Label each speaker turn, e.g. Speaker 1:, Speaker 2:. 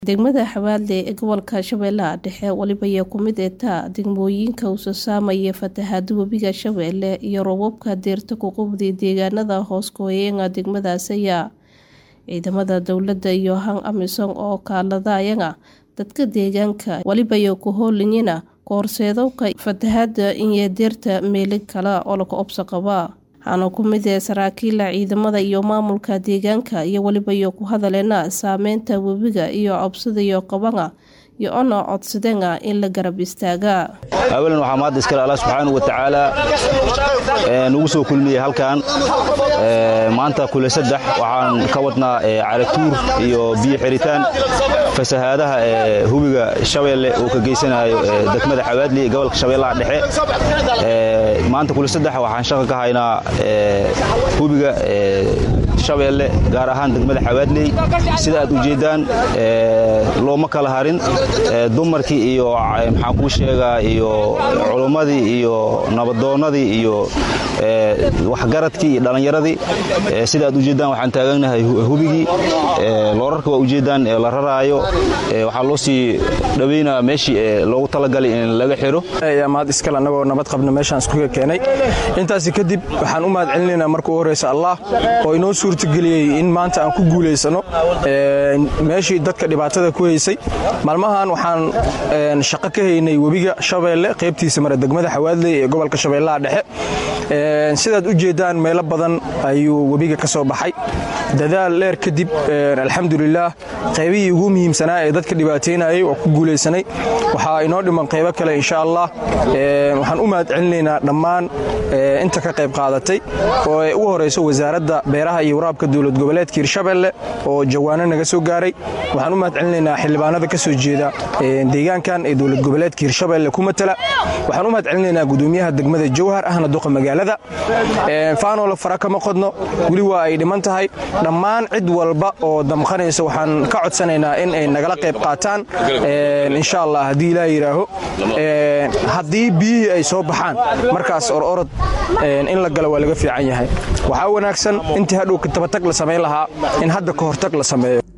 Speaker 1: degmada xabaale ee gobolka shabeellaha dhexe weliba ayaa ku mid eeta degmooyinka usa saamaya fatahaada webiga shabeelle iyo roobabka deerta ku qubday deegaanada hoos gooyeena degmadaas ayaa ciidamada dowladda iyo han amisom oo kaaladayana dadka deegaanka weliba iyo ku hooliyana kahorseedowka fatahaada iyo deerta meelo kale oo laga obso qaba waxaana ku mid ee saraakiila ciidamada iyo maamulka deegaanka iyo weliba iyo ku hadaleena saameynta webiga iyo cobsada iyo qabana iyo ona codsadeena in la garab istaaga
Speaker 2: awalan waxaa mahadda iskale allah subxaanau wa tacaala nugu soo kulmiyey halkan maanta kule saddex waxaan ka wadnaa caratuur iyo biyo xiritaan fasahaadaha hubiga shabeelle uu ka geysanayo degmada xawaadli gobolka shabeellaha dhexe maanta kule saddex waxaan shaqo ka haynaa hubiga shabeelle gaar ahaan degmada xawaadley sida aad ujeeddaan looma kala harin dumarkii iyo maxaan kuu sheegaa iyo culummadii iyo nabadoonnadii iyo waxgaradkii iyo dhallinyaradii sida aad ujeeddaan waxaan taaganahay hubigii loorarka waa ujeeddaan la raraayo waxaa loo sii dhawaynaa meeshii loogu talagalay in laga xiro
Speaker 3: mahad iskale annagoo nabad qabna meeshaan iskuga keenay intaasi kadib waxaan u mahad celinaynaa marka u horraysa allah oo inoo suurtageliyey in maanta aan ku guulaysano meeshii dadka dhibaatada ku haysay maalmahan waxaan shaqo ka haynay webiga shabeelle qaybtiisa mare degmada xawaadley ee gobolka shabeellaha dhexe sidaad u jeeddaan meelo badan ayuu webiga ka soo baxay dadaal dheer kadib alxamdulilaah qaybihii ugu muhiimsanaa ee dadka dhibaataynayay oo ku guulaysanay waxaa inoo dhiman qaybo kale insha allah waxaan u mahad celinaynaa dhammaan inta ka qayb qaadatay oo ay ugu horayso wasaaradda beeraha iyo waraabka dowlad goboleedka hirshabelle oo jawaano naga soo gaaray waxaan u mahad celinaynaa xildhibaanada ka soo jeeda deegaankan ee dowlad goboleedka hirshabelle ku matala waxaan u mahad celinaynaa gudoomiyaha degmada jowhar ahna duqa magaalada faanoola fara kama qodno weli waa ay dhiman tahay dhammaan cid walba oo damqanaysa waxaan ka codsanaynaa in ay nagala qayb qaataan insha allah haddii ilaa yidhaaho haddii biyihii ay soo baxaan markaas ororod in la galo waa laga fiican yahay waxaa wanaagsan intii hadhow tabatag la samayn lahaa in hadda ka hortag la sameeyo